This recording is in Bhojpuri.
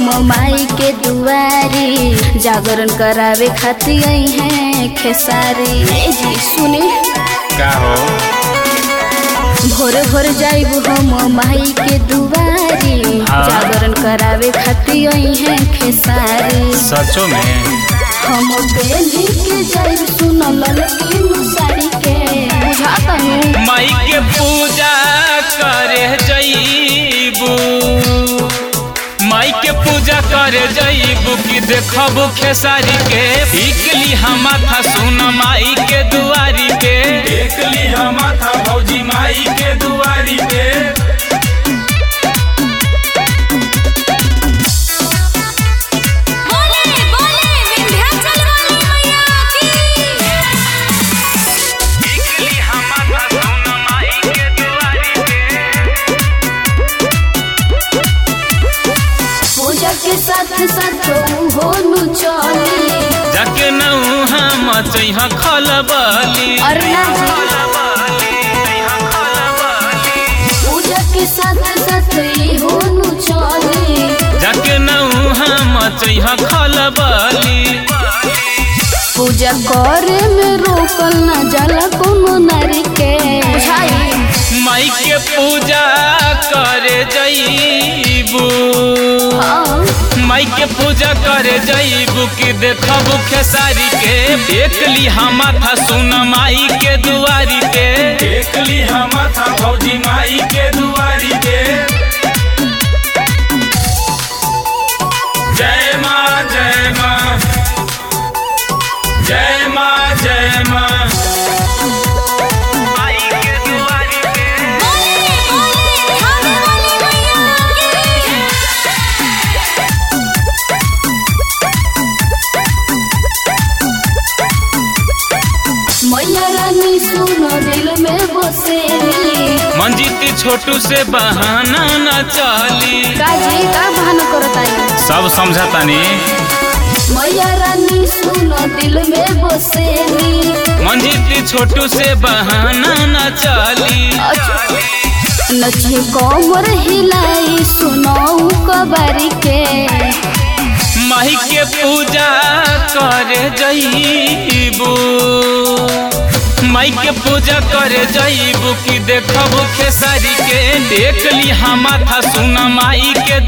हम माई के दुआरी जागरण करावे खातिर आई हैं खेसारी ए जी सुने का हो भोरे भोर जाइब हम माई के दुआरी हाँ। जागरण करावे खातिर आई हैं खेसारी सचो में हम बेली के जाइब सुन ललकी मुसारी के बुझाता हूँ माई के पूजा करे जईबू माई के पूजा करे जईबू कि देखबू खेसारी के टिकली हम माथा सुन माई के दुआरी पे देखली हम था भौजी माई के दुआरी पे बोले बोले विंध्याचल वाली मैया की टिकली हम माथा सुन माई के दुआरी पे पूजा के साथ साथ होनु चली जाके नऊ हम चैहा खलबली अरे ना पूजा के साथ साथ होनु चली जाके नऊ हम चैहा खलबली पूजा करे में रोकल न जाला कोनो नारी के बुझाई माई के पूजा करे जईबू हाँ माई के पूजा करे जईबू कि देखबू खेसारी के देखली हम था सुन माई के दुआरी पे देखली हम था भौजी माई के दुआरी पे जय माँ जय माँ जय माँ जय माँ माई के दुआरी पे बोले बोले खाने वाली मैया की मैया रानी सुनो दिल में बसेली मंजीती छोटू से बहाना न चली काजी का बहाना करताई सब समझतानी मैया रानी सुनो दिल में बसेली मंजीती छोटू से बहाना न चली नचे कमर हिलाई सुनाऊ कबारी के माही के पूजा करे जईबू माई के पूजा करे जईबू कि देखबू खेसारी के देखली हम था सुन माई के